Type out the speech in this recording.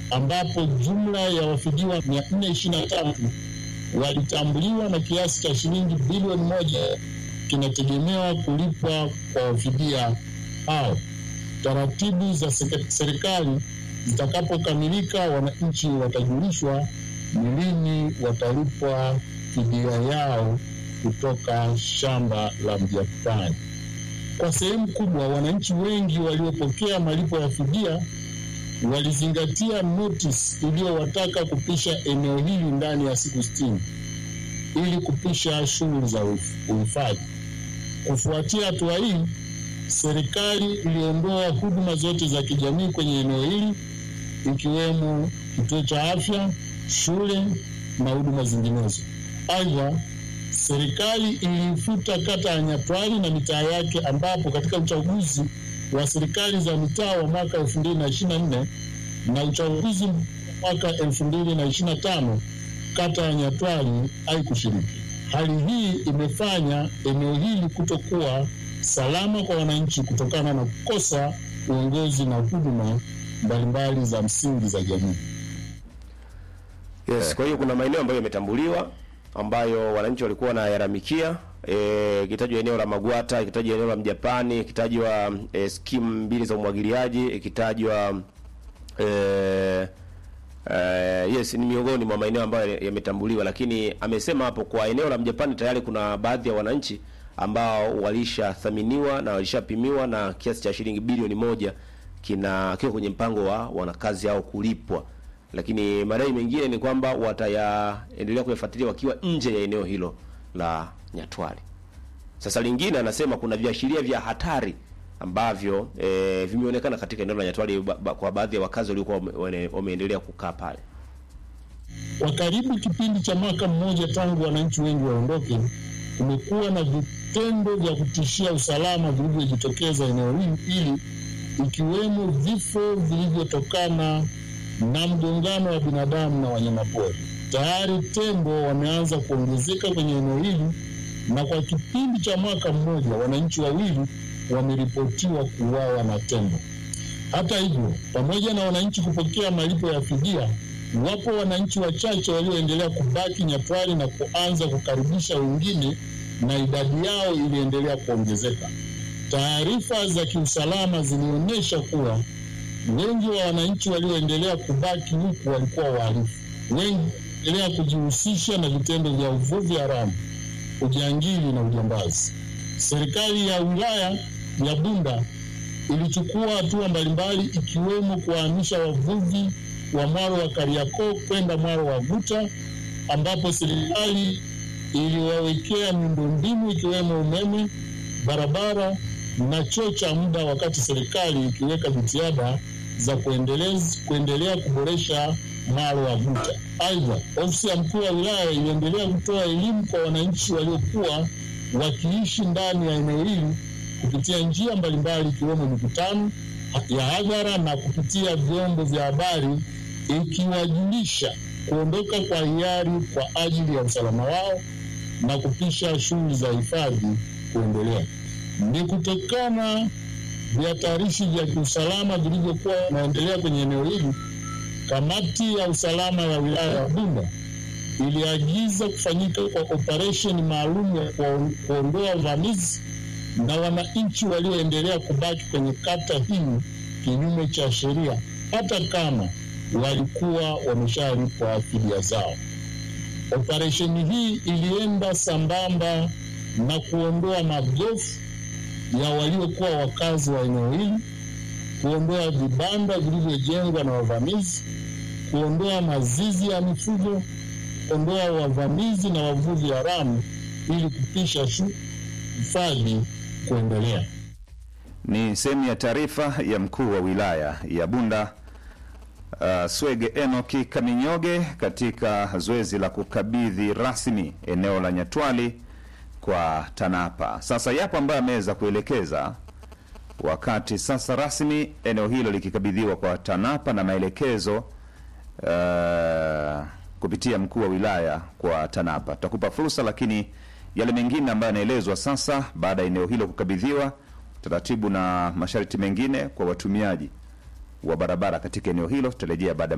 ambapo jumla ya wafidiwa 423 walitambuliwa na kiasi cha shilingi bilioni moja kinategemewa kulipwa kwa wafidia hao. Taratibu za serikali zitakapokamilika, wananchi watajulishwa ni lini watalipwa fidia yao kutoka shamba la Mjapani. Kwa sehemu kubwa, wananchi wengi waliopokea malipo ya fidia walizingatia notice iliyowataka kupisha eneo hili ndani ya siku sitini ili kupisha shughuli za uhifadhi. Kufuatia hatua hii, serikali iliondoa huduma zote za kijamii kwenye eneo hili ikiwemo kituo cha afya, shule na huduma zinginezo. Aidha, serikali iliifuta kata ya Nyatwali na mitaa yake, ambapo katika uchaguzi wa serikali za mitaa wa mwaka 2024 na uchaguzi wa mwaka 2025 kata ya Nyatwali haikushiriki. Hali hii imefanya eneo hili kutokuwa salama kwa wananchi kutokana na kukosa uongozi na huduma mbalimbali za msingi za jamii. Yes, kwa hiyo kuna maeneo ambayo yametambuliwa ambayo wananchi walikuwa wanayalalamikia eh, ikitajwa eneo la Magwata, ikitajwa eneo la Mjapani, ikitajwa eh, skimu mbili za umwagiliaji, ikitajwa eh, eh, yes ni miongoni mwa maeneo ambayo yametambuliwa, lakini amesema hapo kwa eneo la Mjapani tayari kuna baadhi ya wananchi ambao walishathaminiwa na walishapimiwa na kiasi cha shilingi bilioni moja kina kiko kwenye mpango wa wanakazi hao kulipwa, lakini madai mengine ni kwamba watayaendelea kuyafuatilia wakiwa nje ya eneo hilo la Nyatwali. Sasa lingine anasema kuna viashiria vya hatari ambavyo e, vimeonekana katika eneo la Nyatwali ba, ba, kwa baadhi ya wakazi waliokuwa wameendelea kukaa pale. Kwa karibu kipindi cha mwaka mmoja tangu wananchi wengi waondoke, kumekuwa na vitendo vya kutishia usalama vilivyojitokeza eneo hili, ikiwemo vifo vilivyotokana na mgongano wa binadamu na wanyamapori. Tayari tembo wameanza kuongezeka kwenye eneo hili, na kwa kipindi cha mwaka mmoja wananchi wawili wameripotiwa kuuawa na tembo. Hata hivyo, pamoja na wananchi kupokea malipo ya fidia, wapo wananchi wachache walioendelea kubaki Nyatwali na kuanza kukaribisha wengine, na idadi yao iliendelea kuongezeka. Taarifa za kiusalama zilionyesha kuwa wengi wa wananchi walioendelea kubaki huku walikuwa wahalifu. Wengi endelea kujihusisha na vitendo vya uvuvi haramu, ujangili na ujambazi. Serikali ya wilaya ya Bunda ilichukua hatua mbalimbali ikiwemo kuwahamisha wavuvi wa mwaro wa Kariakoo kwenda mwaro wa Guta, ambapo serikali iliwawekea miundombinu ikiwemo umeme, barabara na choo cha muda, wakati serikali ikiweka jitihada za kuendeleza kuendelea kuboresha mwaro wa Guta. Aidha, ofisi ya mkuu wa wilaya iliendelea kutoa elimu kwa wananchi waliokuwa wakiishi ndani ya eneo hili kupitia njia mbalimbali ikiwemo mikutano ya hadhara na kupitia vyombo vya habari, ikiwajulisha kuondoka kwa hiari kwa ajili ya usalama wao na kupisha shughuli za hifadhi kuendelea. Ni kutokana vihatarishi vya kiusalama vilivyokuwa vinaendelea kwenye eneo hili, kamati ya usalama ya wilaya ya Bunda iliagiza kufanyika kwa operesheni maalum ya kuondoa uvamizi na wananchi walioendelea kubaki kwenye kata hii kinyume cha sheria, hata kama walikuwa wameshalipwa fidia zao. Operesheni hii ilienda sambamba na kuondoa magofu ya waliokuwa wakazi wa eneo hili, kuondoa vibanda vilivyojengwa na wavamizi, kuondoa mazizi ya mifugo, kuondoa wavamizi na wavuvi haramu ili kupisha hifadhi kuendelea. Ni sehemu ya taarifa ya mkuu wa wilaya ya Bunda uh, Swege Enoki Kaminyoge katika zoezi la kukabidhi rasmi eneo la Nyatwali kwa TANAPA. Sasa yapo ambayo ameweza kuelekeza wakati sasa rasmi eneo hilo likikabidhiwa kwa TANAPA na maelekezo uh, kupitia mkuu wa wilaya kwa TANAPA. Tutakupa fursa, lakini yale mengine ambayo yanaelezwa sasa baada ya eneo hilo kukabidhiwa, taratibu na masharti mengine kwa watumiaji wa barabara katika eneo hilo tutarejea baada